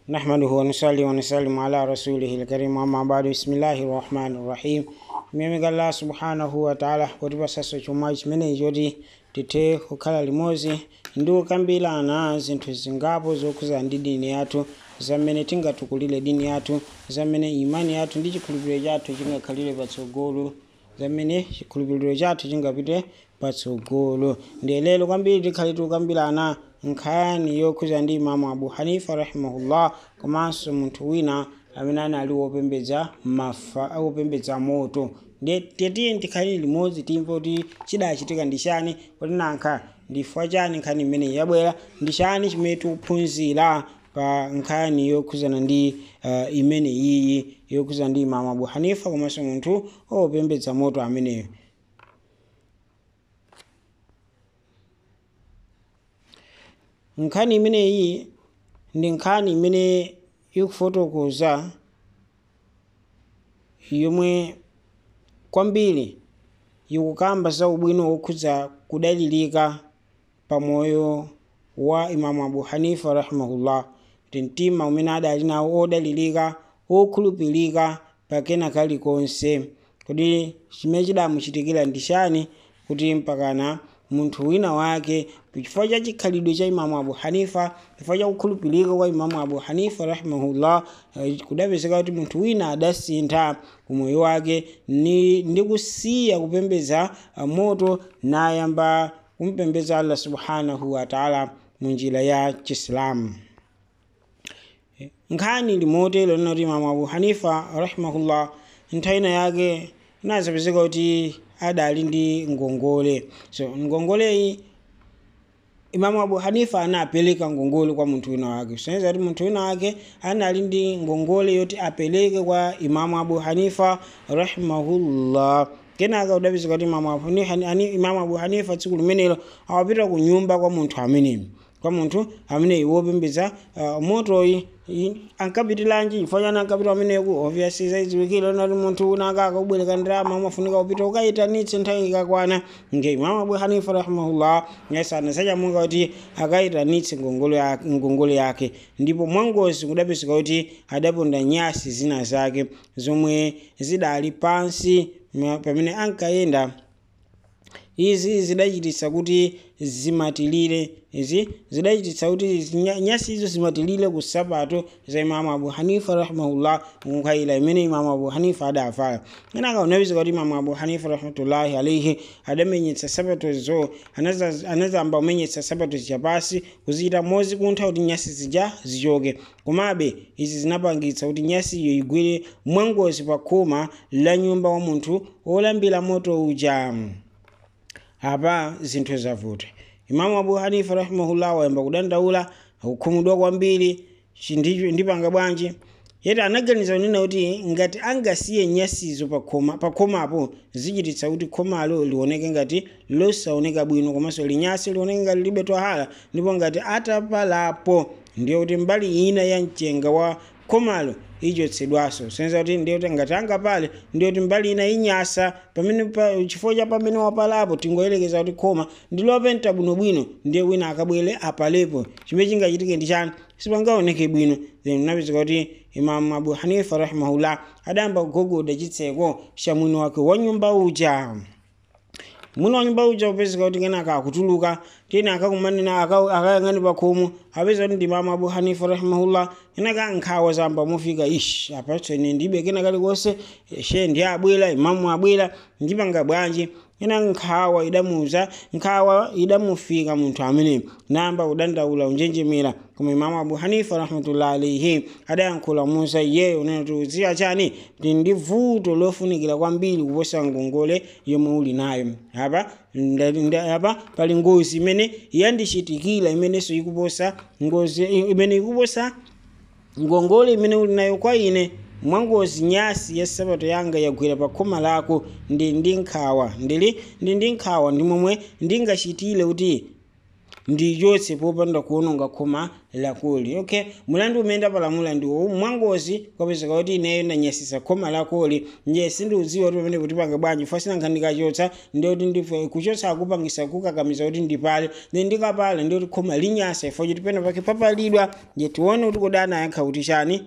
نحمده ونصلي ونسلم على رسوله الكريم أما بعد بسم الله الرحمن الرحيم mimi Allah subhanahu wa ta'ala kutipasaso chomwe chimene choti tithe kukhala limodzi ndi kukambirana zinthu zingapo zokhuza ndi dini yathu zamene tingatukulire dini yathu zamene imani yathu ndi chikhulupiriro chathu chingakhalire patsogolo zamene chikhulupiriro chathu chingapite patsogolo ndiye lero kwambiri tikhale tikukambirana nkhani yokhuza ndi imamu abu hanifa rahimahullah komanso munthu wina amene anali wopembedza mafa wopembedza moto ndiye tetiye tikhale limodzi timve kuti chidachitika ndi chani kuti nankha ndifukwa chani nkhani imene yabwera ndi chani chimene tikuphunzira pa nkhani yokhuzana ndi uh, imene iyi yokhuzana ndi imamu abu hanifa komanso munthu wopembedza moto ameneyo nkhani imeneyi ndi nkhani imene ikufotokoza yomwe kwambiri ikukamba za ubwino wokhudza kudalirika pamoyo wa imamu abu hanifa rahimahullah kuti mtima umene adali nawo odalirika okhulupirika pakena kalikonse kuti chimene chidamuchitikira ndi chani kuti mpakana munthu wina wake chifukwa cha chikhalidwe cha imamu abu hanifa chifukwa cha kukhulupirika kwa imamu abu hanifa rahimahullah kudapezeka kuti munthu wina adasintha umoyo wake ni, ndi kusiya kupembedza moto nayamba kumpembedza allah subhanahu wataala mu njira ya chisilamu nkhani limotero linoti imamu abu hanifa rahimahullah nthawi ina yake inazapezeka kuti adali ndi ngongole so ngongoleyi imamu abu hanifa anapereka ngongole kwa munthu wina wake soneza kuti munthu wina wake anali ndi ngongole yoti apereke kwa imamu abu hanifa rahimahullah kenaka udapezeka kuti imamu abu hanifa tsiku limenelo awapita ku nyumba kwa munthu ameneyo kwa munthu ameneyi wopembedza uh, motoyi ankapitilanji chifukwa chani ankapita ameneku obviously zaidziwikire nati munthu una akaka ubwereka ndalama umafunika kupita ukayitanitse nthawi ikakwana nge imamu abu hanifa rahimahullah yasana sachamuka kuti akayitanitse ngongole yake ndipo mwangozi kudapezeka kuti adaponda nyasi zina zake zomwe zidali pansi pamene ankayenda izi zidachititsa kuti zimatilire izi zidachititsa kuti nyasi izo zimatilire ku sapato za imamu abu hanifa rahimahullah nkhayila imene imamu abu hanifa adavala kenaka unapezeka kuti imamu abu hanifa rahmatullahi alaihi adamenyetsa sapatozo anazamba kumenyetsa sapato chapasi kuzichita mozi kuntha kuti nyasi zija zichoke komabe izi zinapangitsa kuti nyasi iyo igwire mwangozi pa khoma la nyumba wa munthu wolambira moto uja apa zinthu zavuta imamu abu hanifa rahimahullah wayamba kudandaula akukhumudwa kwambiri ndipanga bwanji yeti anaganiza kunena kuti ngati angasiye nyasizo pakhomapo zichititsa kuti khomalo lioneke ngati losaoneka bwino komanso linyasi lioneke ngati libe twahala ndipo ngati atapalapo ndiye kuti mbali ina ya mchenga wa khomalo ichotsedwaso senza kuti ndiye kuti ngati angapale ndiye kuti mbali ina inyasa pamene pa, chifukwa cha pamene wapalapo tingoyerekeza kuti khoma ndilopenta bwinobwino ndiye wina akabwere apalepo chimene chingachitike ndi chani sipangaoneke bwino then unapezeka kuti imamu abu hanifa rahimahullah adayamba kugogoda chitseko cha mwini wake wa nyumba uja mwini wa nyumba uja upezeka kuti kenaka akutuluka tena akakumanena akayang'ani pakhomo apeza kuti ndi imamu abu hanifa rahimahullah kenaka nkhawa zamba mufika ish apatsene ndibe kena kalikonse she ndi abwera imamu abwera ndipanga bwanji ena nkhawa idamuza nkhawa idamufika munthu ameneyo namba kudandaula unjenjemera koma imamu abu hanifa rahmatullah alaihi adayankhula musa iyeyo unena kuti uziya chani kuti ndi vuto lofunikira kwambiri kuposa ngongole yomwe uli nayo apa apa pali ngozi imene yandichitikira imenenso ikuposa ngozi imene ikuposa ngongole imene uli nayo kwa ine mwangozi nyasi ya sapato yanga yagwera pa khoma lako ndi ndi nkhawa ndili ndi ndi nkhawa ndi momwe ndingachitire kuti ndichotse popanda kuononga khoma lakoli okay mulandu umene palamula ndiwo mwangozi kwapezeka kuti ineyo ndanyasisa khoma lakoli nje sindiudziwa kuti pamene kuti pange bwanji fasina nkhandikachotsa ndiyoti ndife kuchotsa akupangisa kukakamiza kuti ndipale then ndikapale ndiyoti khoma linyasa ifo kuti pena pake papalidwa nje tione kuti kodana ayankha kuti chani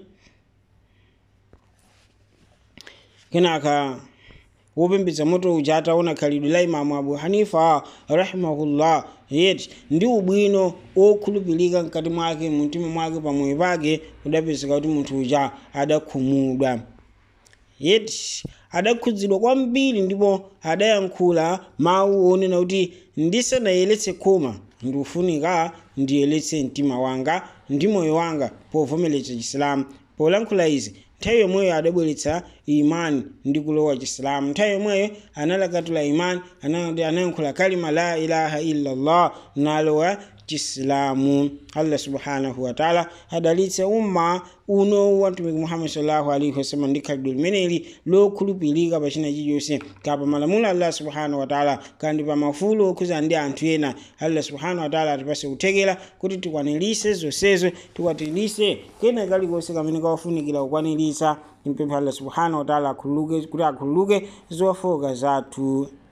kenaka wopembedza moto uja ataona khalidwe la imamu abu hanifa rahimahullah yeti ndi ubwino okhulupirika mkati mwake mumtima mwake pamoyo pake kudapezeka kuti munthu uja adakhumudwa yeti adakhudzidwa kwambiri ndipo adayankhula mawu onena kuti ndisanayeretse khoma ndikufunika ndiyeretse mtima wanga ndi moyo wanga povomeretsa chisilamu polankhula izi nthawi yomweyo adabweretsa imani ndi kulowa chisilamu nthawi yomweyo analakatula imani anayankhula kalima la ilaha illallah nalowa chisilamu allah subhanahu wataala adalitse umma uno wa mtumiki muhammad sallallahu alaihi wasallam ndi khalidwe limeneli lokhulupirika pachina chilichonse kapa malamulo allah subhanahu wataala kandi pa mafulo okhuza ndi anthu ena allah subhanahu wataala atipase kuthekera kuti tikwanirise zonsezo tikwanirise kena kalikonse kamene kawafunikira kukwanirisa timpempha allah subhanahu wataala akhululuke kuti akhululuke zofoka zathu